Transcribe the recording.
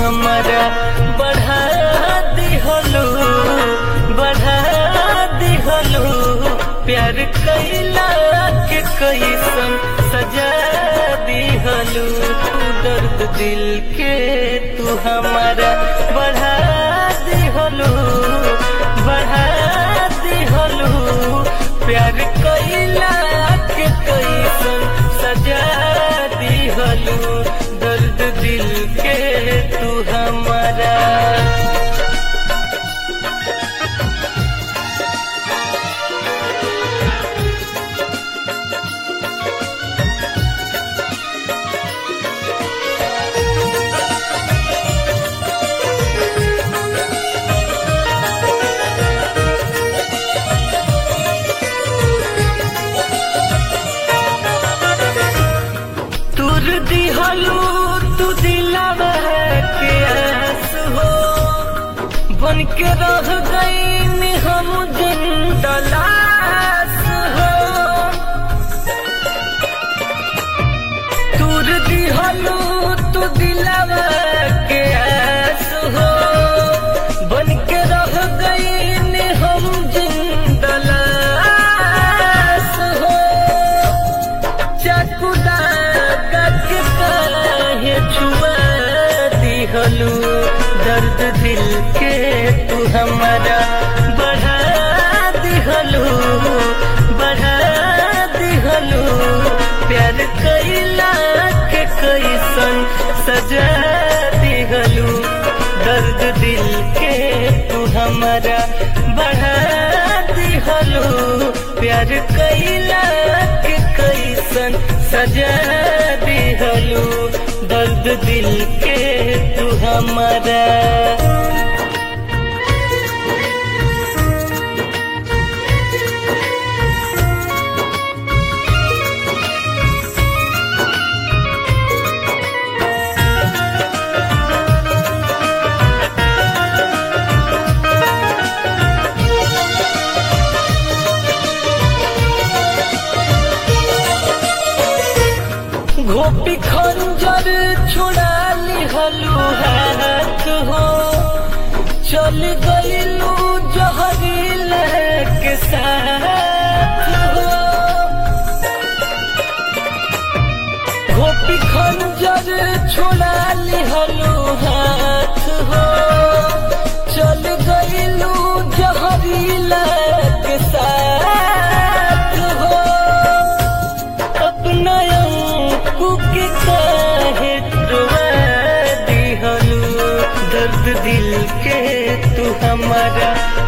हमारा बढ़ा दिहलू बढ़ा दिहलू प्यार कैला के कैसन सजा दिहलू दर्द दिल के तू हमारा बढ़ा दिहलू बढ़ा दिहलू प्यार कैला के कैसन सजा दिहलू दर्द दिल के तू हमारा तुर दिहलू तू दिलावा के आस हो बन के रह गई हम जिंदलास हो तुर दिहलू तू दिलावा के आस हो बन के रह गई हम जिंदलास हो चकुदा गक काहे छुआ दिहलू दर्द दिल के तू हमारा बढ़ा दिहलू बढ़ा दिहलू प्यार कैला के कैसन सजा दिहलू दर्द दिल के तू हमारा बढ़ा दिहलू प्यार कैला के कैसन सजा दिहलू दर्द दिल के तू हमारा गोपी खंजर छुड़ा लिहलू हाथ हो चल गईलू जहरील के साथ हो गोपी खंजर छुड़ा लिहलू हाथ हो चल गईलू जहरील के साथ हो अपना कुके काहे रुआ दिहलू दर्द दिल के तू हमारा